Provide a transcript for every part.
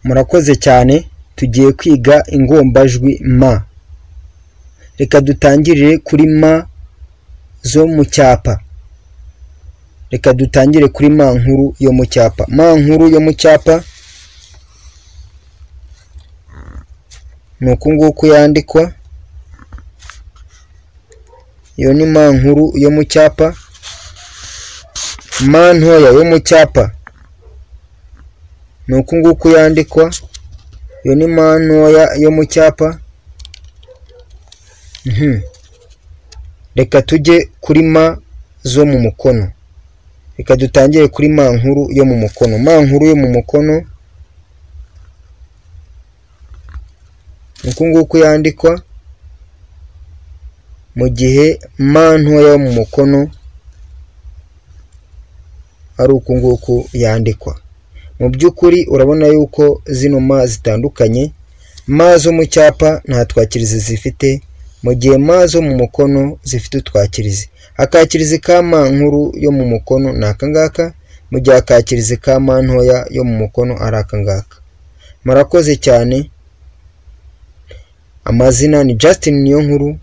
murakoze cyane tugiye kwiga ingombajwi m reka dutangirire kuri m zo mu cyapa reka dutangire kuri m nkuru yo mu cyapa m nkuru yo mu cyapa ni uku nguku yandikwa iyo ni m nkuru yo mu cyapa m ntoya yo mu cyapa ni uku nguku yandikwa iyo ni m ntoya yo mu cyapa Mhm. reka tujye kuri m zo mu mukono reka dutangire kuri m nkuru yo mu mukono m nkuru yo mu mukono ni uku nguku yandikwa mu gihe m ntoya yo mu mukono ari uku nguku yandikwa mu by'ukuri urabona yuko zino ma zitandukanye ma zo mu cyapa nta twakirizi zifite mu gihe ma zo mu mukono zifite utwakirizi akakirizi ka ma nkuru yo mu mukono ni aka ngaka mu gihe akakirizi ka ma ntoya yo mu mukono ari aka ngaka murakoze cyane amazina ni Justin Niyonkuru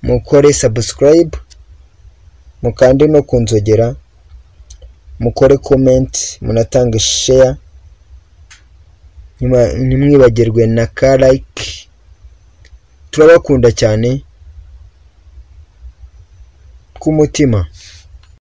mukore subscribe mukande no kunzogera mukore comment munatange share nyuma- ntimwibagirwe na ka like turabakunda cyane k'umutima